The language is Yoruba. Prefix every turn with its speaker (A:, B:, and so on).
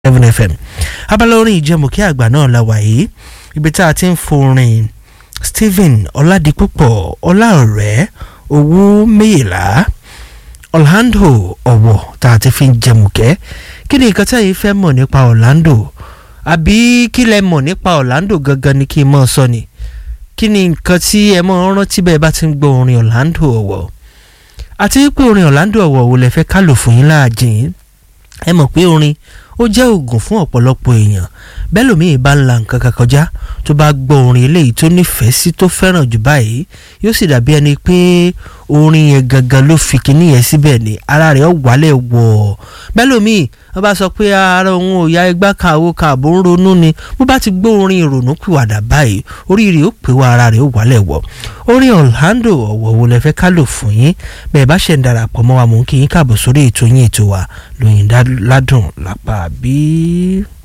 A: seven fm abala orin ìjẹmùkí àgbà náà la wà yìí ibi tá a ti ń forin stephen ọládipúpọ̀ ọláọ̀rẹ́ owó méyìlá orlando ọ̀wọ̀ tá a ti fi ń jẹmùkẹ́ kí ni nǹkan tẹ́yìn fẹ́ mọ̀ nípa orlando àbí kí lẹ mọ̀ nípa orlando gangan ni kí n mọ̀ sọ ni kí ni nǹkan tí ẹ mọ̀ rántí bẹ́ẹ̀ bá ti ń gbọ́ orin orlando ọ̀wọ̀ àti pé orin orlando ọ̀wọ̀ wo lẹ fẹ́ ká lò fún yín láàjìn ẹ mọ̀ pé orin ó jẹ́ oògùn fún ọ̀pọ̀lọpọ̀ èèyàn bẹ́ẹ̀ lómiì bá ń la nǹkan kan kọjá tó bá gbọ́ orin eléyìí tó nífẹ̀ẹ́ sí tó fẹ́ràn jù báyìí yóò sì dàbí ẹni pé orin yẹn gangan ló fi kinní yẹn síbẹ̀ ni ara rẹ̀ ó wálẹ̀ wọ̀ bẹ́ẹ̀ lómiì wọ́n bá sọ pé ara òun ò ya igbá kan àwo kan àbò ń ronú ni bó bá ti gbọ́ orin ìrònú pìwàdà báyìí orí rẹ̀ ó pè wá ara rẹ̀ ó wálẹ̀ wọ̀ orin orlando ọ̀wọ̀ wo lẹ fẹ́ ká lò fún yín bẹ́ẹ̀ bá ṣe ń darapọ̀ mọ́ wa mò ń kí yín káàbọ̀ sórí ètò yín ètò wa lóyìn ládùn lápá bíi.